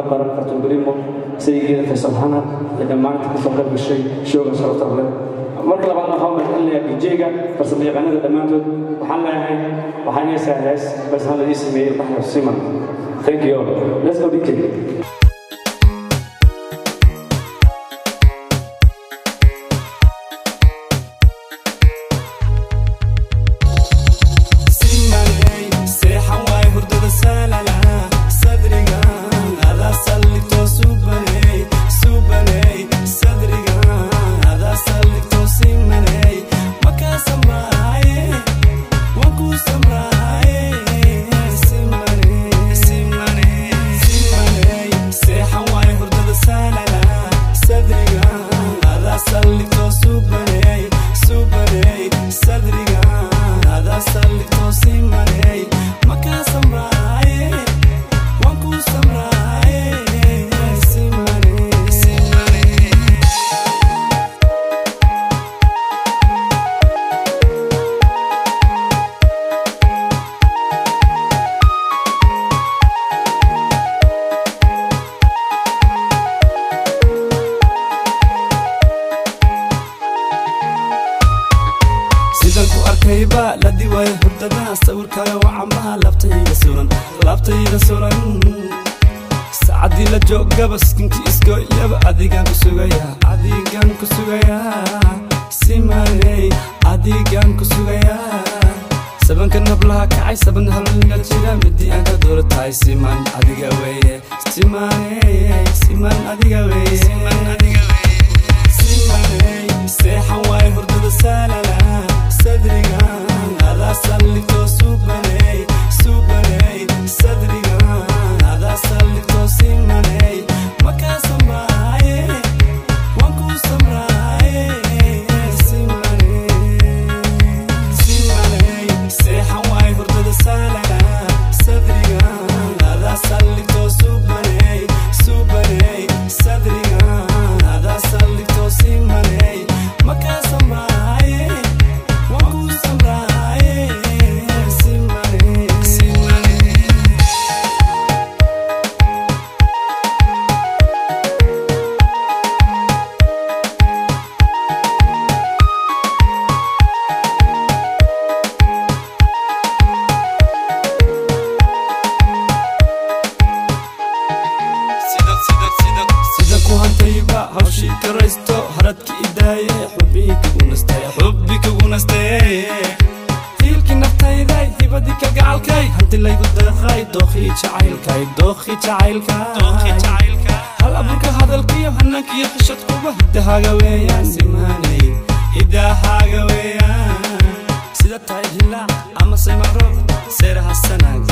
maxamed baran kartun berimo saygeeda faysal xanan iyo dhammaanta kasoo qayb gashay shooga sharafta leh marka labaad waxaa mahadcelinayaa dijeyga farsamo yaqaanada dhammaantood waxaan leeyahay waxaan heesaa hees farsamo ladii sameeyey baxyo siman thank you let's go dj sacadii la joogaba skinkii isgooyaba adigaan ku sugayaa adigaan ku sugayaa simaney adigaan ku sugayaa sabanka nablaha kacay saban halga jira midii aan ka doola tahay siman adiga weeye simaney siman adiga weeye simaney seexan waay hurdada saalala sadriga adaa sallito subaney subaney sadriga adaa sallito simaney makaa samraaye waan kuu samraaye simaney simaney seexan waay hurdada saalala sadriga adaa sallito subaney subaney sadriga adaa sallito simaney makaa samraaye waan kuu samraaye simaney simaney sida ku hantayba hawshii karaysto haradki idaaye xubbii kugu nastaye xubbi kugu nastaye hiilkii naftayday hibadii ka gacalkay hanti laygu deeqay dookhii jacaylkay dookhii jacaylkay hal abuurka hadalkiyo hanankiyo xishadkuba hidahaaga weeyaan simaanay hidahaaga weeyaan sida tahay hilaac ama saymarood seeraha sanaag